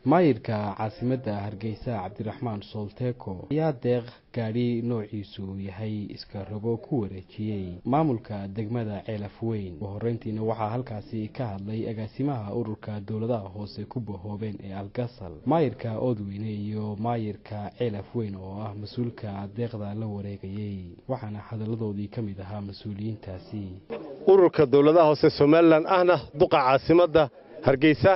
maayirka caasimadda hargeysa cabdiraxmaan soolteeko ayaa deeq gaadhi noociisu yahay iska rogo ku wareejiyey maamulka degmada ceelaf weyn ugu horreyntiina waxaa halkaasi ka hadlay agaasimaha ururka dowladaha hoose ku bahoobeen ee algasal maayirka oodweyne iyo maayirka ceelaf weyn oo ah mas-uulka deeqda la wareegayey waxaana hadalladoodii ka mid ahaa mas-uuliyiintaasi ururka dowladaha hoose somalilan ahna duqa caasimadda hargeysa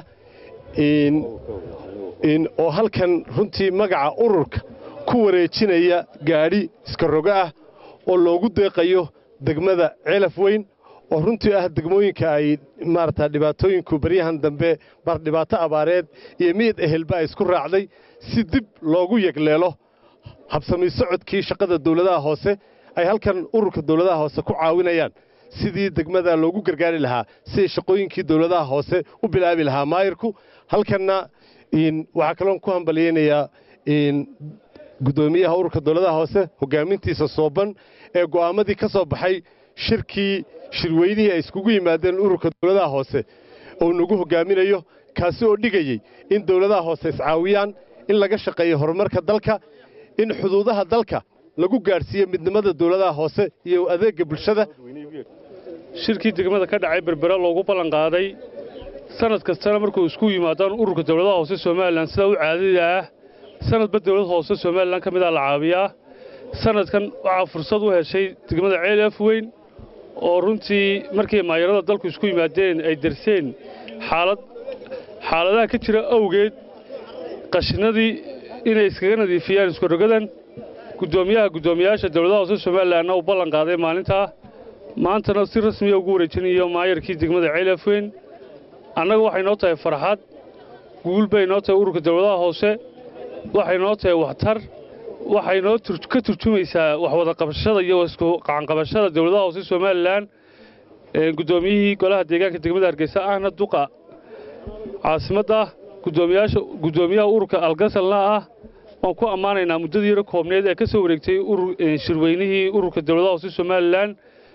oo halkan runtii magaca ururka ku wareejinaya gaadhi iska rogo ah oo loogu deeqayo degmada ceelaf weyn oo runtii ah degmooyinka ay maarata dhibaatooyinku baryahan dambe bar dhibaato abaareed iyo miyid ehelba ay isku raacday si dib loogu yegleelo habsami socodkii shaqada dowladaha hoose ay halkan ururka dowladaha hoose ku caawinayaan sidii degmada loogu gargaari lahaa siday shaqooyinkii dowladaha hoose u bilaabi lahaa maayirku halkanna waxaa kaloon ku hambalyeynayaa guddoomiyaha ururka dowladaha hoose hogaamintiisa sooban ee go'aamadii ka soo baxay shirkii shirweynihii ay iskugu yimaadeen ururka dowladaha hoose uu nagu hogaaminayo kaasi oo dhigayey in dowladaha hoose iscaawiyaan in laga shaqeeyo horumarka dalka in xuduudaha dalka lagu gaadhsiiyo midnimada dowladaha hoose iyo adeegga bulshada shirkii degmada ka dhacay berbera loogu ballanqaaday sanad kastana markuu isku yimaadaan ururka dowladaha hoose somalilan sidaa u caadada ah sanadba dowlad hoose somalilan ka midaa la caabiyaa sanadkan waxaa fursad u heshay degmada ceelaf weyn oo runtii markii maayarada dalku isku yimaadeen ay darseen xaalad xaaladaha ka jira awgeed qashinadii inay iskaga nadiifiyaan iskurogadan guddoomiyaha guddoomiyayaasha dowladaha hoose somalilanna uu ballan qaaday maalintaa maantana si rasmiya ugu wareejinayo maayarkii degmada ceelaf weyn annaga waxay noo tahay farxad guul bay noo tahay ururka dowladaha hoose waxay noo tahay waxtar waxay noo ka turjumaysaa waxwada qabashada iyo isku qacanqabashada dowladaha hoose somalilan guddoomiyihii golaha deegaanka degmada hargeysa ahna duqa caasimadda guddoomiyaha ururka algasalna ah waan ku ammaanaynaa muddadii yaro koobneed ee ka soo wareegtay shirweynihii ururka dowladaha hoose somalilan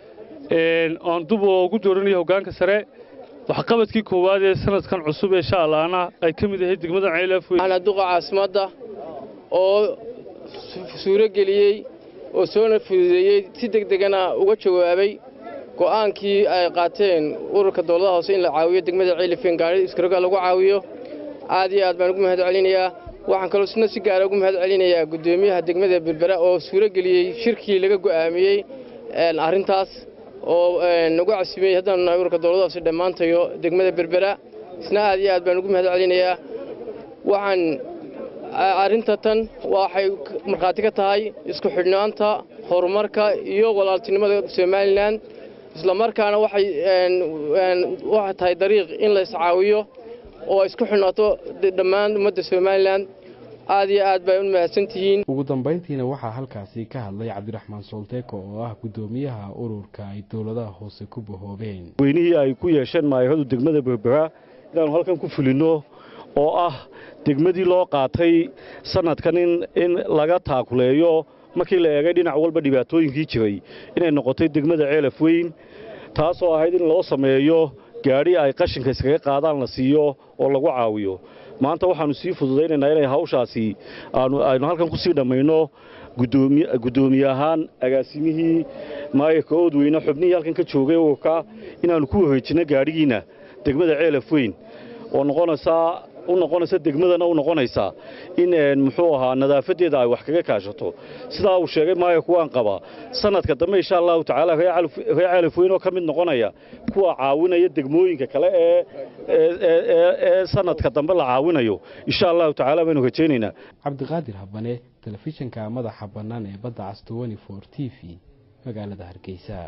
oon dub ugu dooranayo hoggaanka sare waxqabadkii koowaad ee sanadkan cusub ee shaalaana ay ka mid ahayd degmada ceelaf weyn duqa caasimadda oo suuro geliyey oo soona fududeeyey si degdegana uga jawaabay go'aankii ay qaateen ururka dowladaha hoose in la caawiyo degmada ceelafweyn gaari iskaroga lagu caawiyo aad iyo aad baan ugu mahad celinayaa waxaan kaloo isna si gaara ugu mahad celinayaa guddoomiyaha degmada berbera oo suuro geliyey shirkii laga go'aamiyey arrintaas oo nagu casimiyey haddaan nahay ururka dowlada hoose dhammaantayo degmada berbera isna aad iyo aad baan ugu mahad celinayaa waxaan arrinta tan waxay markhaati ka tahay isku xidhnaanta horumarka iyo walaaltinimada somalilan islamarkaana waxay waxay tahay dariiq in la iscaawiyo oo isku xidhnaato dhammaan ummadda somalilan aad iyo aad bay u mahadsantihiin ugu dambayntiina waxaa halkaasi ka hadlay cabdiraxmaan soolteeko oo ah guddoomiyaha ururka ay dowladaha hoose ku bahoobeen weynihii ay ku yeesheen maayaradu degmada berbera inaannu halkan ku fulinno oo ah degmadii loo qaatay sanadkan in laga taakuleeyo markii la eegay dhinac walba dhibaatooyinkii jiray inay noqotay degmada ceelaf weyn taasoo ahayd in loo sameeyo gaadhi ay qashinka iskaga qaadaan la siiyo oo lagu caawiyo maanta waxaannu sii fududaynaynaa inay hawshaasi aynu halkan ku sii dhammayno guddoomiye ahaan agaasimihii maayarka oodweyne xubnihii halkan ka joogay ururka inaannu ku wareejinno gaadhigiinna degmada ceelaf weyn oo noqonaysaa u noqonaysa degmadana u noqonaysaa in muxuu ahaa nadaafadeeda ay wax kaga kaashato sidaa uu sheegay maayarku waan qabaa sanadka dambe insha allahu tacaala reer ceelaf weyn oo ka mid noqonaya kuwa caawinaya degmooyinka kale ee sanadka dambe la caawinayo insha allahu tacaala baynu rajaynaynaa cabdiqaadir habane telefishinka madaxa bannaan ee badda cas t v magaalada hargeysa